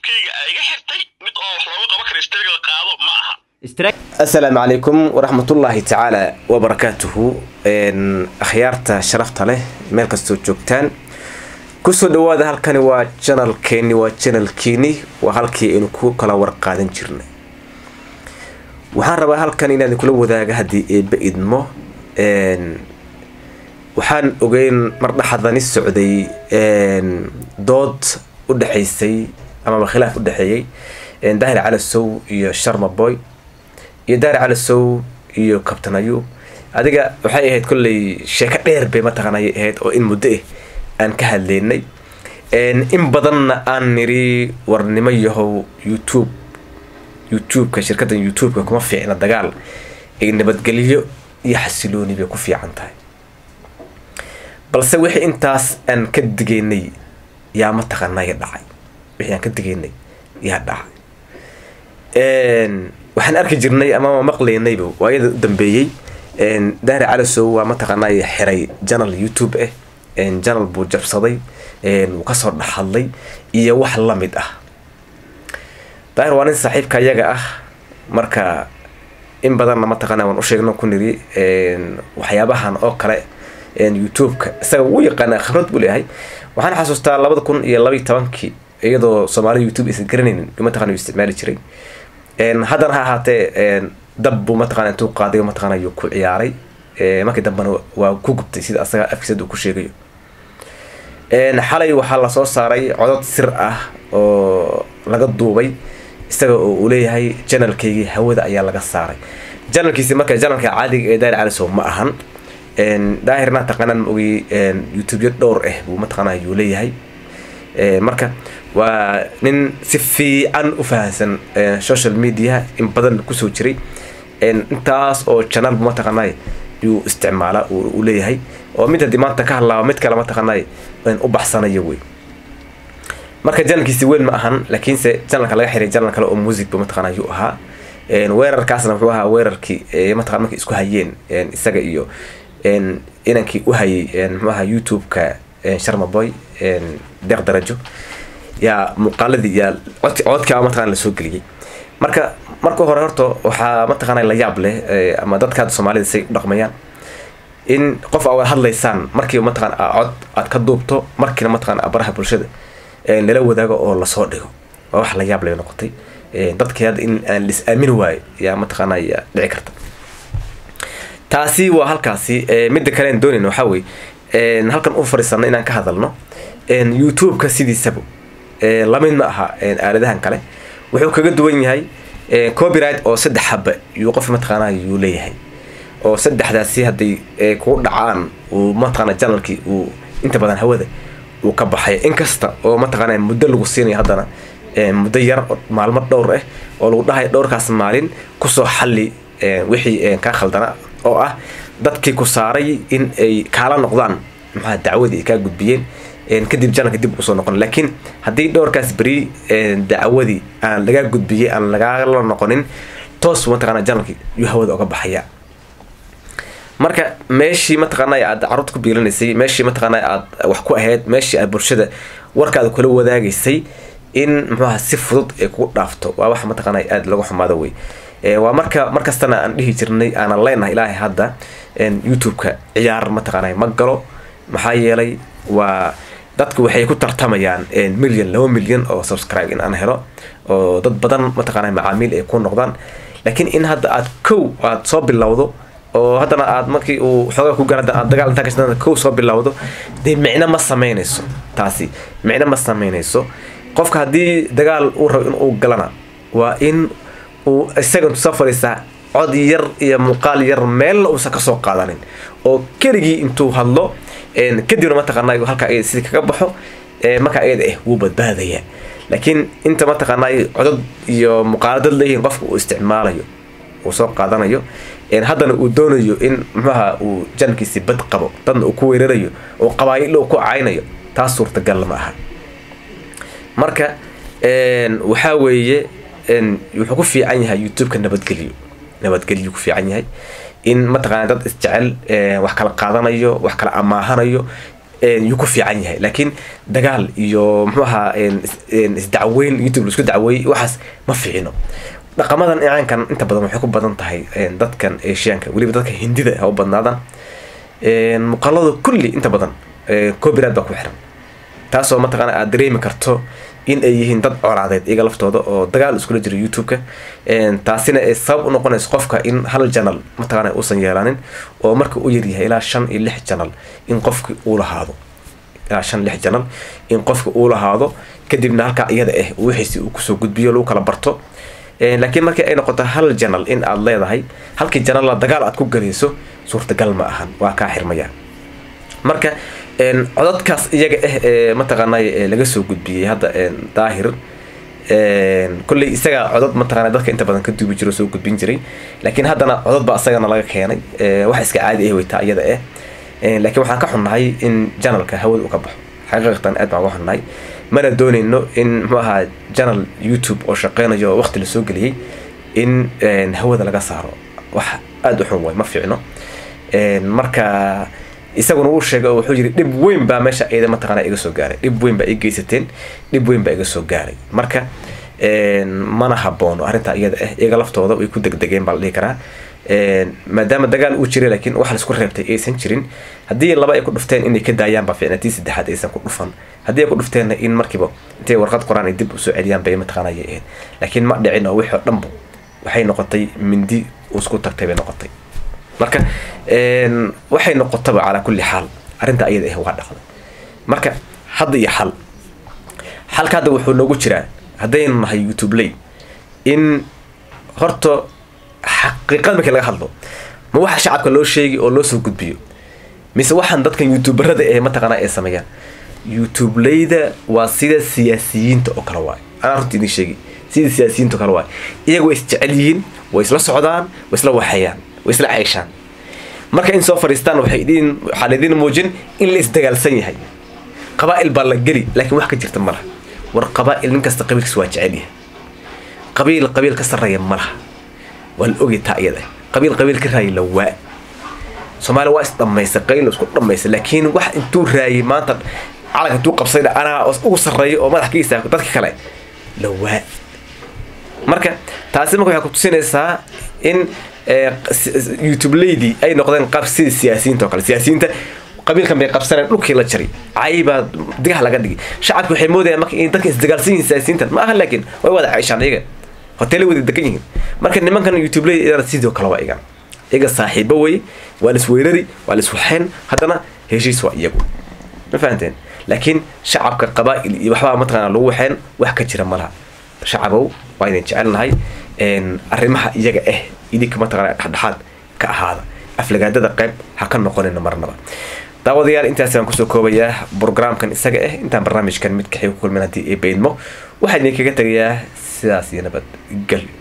youtube-kayga aa iga xirtay mid oo wax loogu qaban kara istaagada qaado ma aha asalaamu calaykum waraxmatullaahi tacaala wabarakaatuhu akhyaarta sharafta leh meel kastoo joogtaan kusoo dhawaada halkani waa janalkeeni waa janalkiini waa halkii aynu ku kala warqaadan jirnay waxaan rabaa halkan inaan kula wadaaga haddii eebba idmo waxaan ogeyn mar dhaxadani socday dood u dhexaysay amaba khilaaf u dhexeeyey daahir calasow iyo sharma boy iyo daahir calasow iyo kabtan ayub adiga waxay ahayd kolley sheeko dheer bay mataqaanay ahayd oo in muddo ah aan ka hadleynay in badanna aan niri warnimo yahow youtube youtube-ka shirkaddan youtube-ka kuma fiicna dagaal ay nabadgelyo iyo xasilooni bay ku fiican tahay balse wixii intaas aan ka digaynay yaa mataqaanaya dhacay wixii aan ka digaynay yaa dhacay waxaan arki jirnay ama maqlaynayba waayada u dambeeyey daahir calasow waa mataqaanay xiray janal youtube ah janal buu jabsaday wuu kasoo dhexhadlay iyo wax lamid ah daahir waa nin saaxiibka iyaga ah marka in badanna mataqaana waan usheegno ku niri waxyaabahan oo kale youtube-ka isaga wuu yaqaanaa khibrad buu leeyahay waxaan xasuustaa labada kun iyo labaiy tobankii iyadoo soomaalida youtube aysan garanaynin mataqana uu isticmaali jiray haddana ha ahaatee dab buu mataqana intuu qaaday mataqana yuu ku ciyaaray markii dambena waa ku gubtay sida asaga afkiisad uu ku sheegayo xalay waxaa lasoo saaray codod sir ah oo laga duubay isaga oo uu leeyahay janalkaygii hawada ayaa laga saaray janalkiisi marka janalka caadiga ee daahir calisow ma ahan daahirna taqaanaan ma ogay youtubyo dhowr ah buu mataqaana yuu leeyahay marka waa nin si fiican u fahansan social media in badan kusoo jiray intaas oo janal bu mataqaanay yuu isticmaala uu leeyahay oo mid haddii maanta ka hadlaaba mid kale mataqaanay u baxsanayo wey marka janalkiisi weyn ma ahan laakiinse janalka laga xiray janal kale oo music ba mataqaana yuu ahaa weerarkaasna wuxuu ahaa weerarkii mataqan markay isku hayeen isaga iyo inankii u hayay muxuu ahaa youtube-ka sharma boy deeq darajo yaa muuqaaladii yaa codkaa mataqana lasoo geliyey marka marka hore horta waxaa mataqaana la yaab leh ama dadka soomaalida say u dhaqmayaan in qof aa hadlaysaan markiiba mataqana cod aad ka duubto markiina mataqana baraha bulshada lala wadaago oo lasoo dhigo waa wax la yaab lay noqotay dadkii hadda in aan lis aamini waayo yaa mataqaana yaa dhici karta taasi waa halkaasi midda kale aan doonayna waxaa weye halkan u fadhiisana inaan ka hadalno youtube-ka sidiisaba lamid ma aha aaladahan kale wuxuu kaga duwan yahay copyright oo saddex haba yuu qof mataqaana yuu leeyahay oo saddexdaasi hadday kugu dhacaan uu mataqaana janalkii uu inta badan hawada uu ka baxay inkasta oo mataqaana muddo lagu siinayo haddana muddo yar maalmo dhowr ah oo lagu dhahayo dhowrkaas maalin kusoo xalli wixii kaa khaldana oo ah dadkii ku saaray in ay kaala noqdaan maxaa dacwadii ay kaa gudbiyeen kadib janalka dib usoo noqon laakiin haddii dhowrkaas beri dacwadii aan lagaa gudbiyey aan lagaala noqonin toos mataqana janalki yuu hawada oga baxaya marka meeshii mataqaana aad caruurta ku biilinaysay meeshii mataqaana aad wax ku ahayd meeshii aad bulshada warkaada kula wadaagaysay in muxuaha si fudud ay kugu dhaafto waa wax mataqaana aada lagu xumaado wey waa marka markastana aan dhihi jirnay aanan leenahay ilaahay hadda youtube-ka ciyaar mataqaana ma galo maxaa yeelay waa dadku waxay ku tartamayaan milyan laba milyan oo subscribe in aan helo oo dad badan mataqaana macaamiil ay ku noqdaan laakiin in hadda aad kow aad soo bilowdo oo haddana aad markii uu xoogaa ku gaara aad dagaal intaa kashadan kow soo bilowdo dee micno ma sameynayso taasi micno ma sameynayso qofka haddii dagaal uu rabo in uu galana waa in uu isaga intuu soo fadhiistaa cod yar iyo muuqaal yar meelna uusan kasoo qaadanin oo keligii intuu hadlo kadibna mataqaana halkaa ayada sidii kaga baxo markaa ayada ah wuu badbaadaya laakiin inta mataqaanaa codod iyo muuqaaladad leeyihiin qofka uu isticmaalayo uu soo qaadanayo haddana uu doonayo in muxuaha uu jankiisi bad qabo dadna uu ku weerarayo oo qabaayilo uu ku caynayo taas suurtagal ma aha marka waxaa weeye wuxuu ku fiican yahay youtube-ka nabadgelyo nabadgelyo ku fiican yahay in mataqaana dad isjecel wax kala qaadanayo wax kala amaahanayo yuu ku fiican yahay laakiin dagaal iyo muxuu ahaa isdacweyn youtube laisku dacweeyey waxaas ma fiicino dhaqamadan icaankan inta badan waxay ku badan tahay dadkan asiaanka weliba dadka hindida ha u badnaadan muuqaalada kulli inta badan copyright baa ku xiran taasoo mataqaana aad dareemi karto in ay yihiin dad colaadeed iyaga laftooda oo dagaal iskula jiro youtube-ka taasina ay sabab u noqonayso qofka in hal janal mataqaana uusan yeelaanin oo marka u yaryahay ilaa shan iyo lix janal in qofki uu lahaado ilaa shan lix janal in qofka uu lahaado kadibna halkaa iyada ah wixiisi uu kusoo gudbiyo lagu kala barto laakiin markii ay noqoto hal janal in aad leedahay halkii janalla dagaal aad ku galayso suurtagal ma ahan waa kaa xirmaya marka codadkaas iyaga ah ee mataqaanay laga soo gudbiyey hadda daahir kolley isagaa codad mataqaana dadka inta badan ka duubi jiro soo gudbin jiray laakiin haddana codad baa isagana laga keenay wax iska caadi ah weytaa iyada ah laakiin waxaan ka xunnahay in janalka hawada uu ka baxo xaqiiqatan aad baan uga xunnahay mana doonayno in muxuu ahaa janal youtube oo shaqeynayo oo waqti lasoo geliyey in hawada laga saaro wax aada u xun way ma fiicno marka isaguna uu sheegay oo wuxuu yiri dhib weyn baa meesha iyada mataqaana iga soo gaaray dhib weyn baa i geysateen dhib weyn baa iga soo gaaray marka mana haboono arrintaa iyada ah iyaga laftooda way ku degdegeen baa la dhihi karaa maadaama dagaal uu jiray laakiin wax laisku reebtay aysan jirin haddii laba ay ku dhufteen inay ka daayaan baa fiicna tii saddexaad aysan ku dhufan haddii ay ku dhufteenna in markiiba intay warqad qoraan ay dib usoo celiyaan bay mataqaana ayay ahayd laakiin ma dhicin oo wixii oo dhanba waxay noqotay mindi isku tagtay bay noqotay marka waxay noqotaba calaa kulli xaal arrinta iyada ah waa dhaqday marka hadda iyo xal xalka hadda wuxuu noogu jiraa haddaynu nahay youtube lay in horta xaqiiqada markii laga hadlo ma waxa shacabka loo sheegi oo loo soo gudbiyo mise waxaan dadkan youtuberada ee mataqaana ay sameeyaan youtubeleyda waa sida siyaasiyiinta oo kale waay anaa runta idin sheegi sida siyaasiyiinta oo kale waay iyaga way isjecel yihiin way isla socdaan way isla waxeeyaan way isla ceyshaan marka in soo fadhiistaan waxay idin waxaa laydin muujin in la isdagaalsan yahay qabaa'il baa la geli laakiin wax ka jirta ma laha war qabaa'il nin kasta qabiilkiisa waa jecel yahay qabiil qabiil ka sarreeya ma laha waa la ogay taa iyada qabiil qabiil ka raayay la waa soomaaliya waa isdhammaysay qayl isku dhammaysay laakiin wax intuu raayay maanta calanka intuu qabsayna anaa ugu sarreeya oo madax ka istaago dadka kale la waa marka taasi marka waxay ku tusinaysaa in youtube lady ay noqdeen qaab sida siyaasiyiinta oo kale siyaasiyiinta qabiilkan bay qabsaneen dhulkii la jaray caybaa digaha laga dhigay shacabka waxay moodayaan marka in dadka isdagaalsan yihiin siyaasiyiintan ma aha laakiin way wada ceyshaan iyaga hoteelay wada degan yihiin marka nimankan youtube lady iyadana sidoo kale waa igan iyaga saaxiibo wey waa la isweerari waa la iswaxeen haddana heshiis waa iyagu ma fahanteen laakiin shacabka qabaa'il iyo waxbaa mataqaana lagu waxeen wax ka jira malaha shacabow waa idin jecelnahay arrimaha iyaga ah idinka mataqaana dhexdhexaad ka ahaada aflagaadada qayb ha ka noqonina marnaba daawadayaal intaas aan kusoo koobayaa brograamkan isaga ah intaan barnaamijkan mid kaxii ku kulmin haddii ay beydmo waxaa idinkaga tegayaa sidaas iyo nabad gal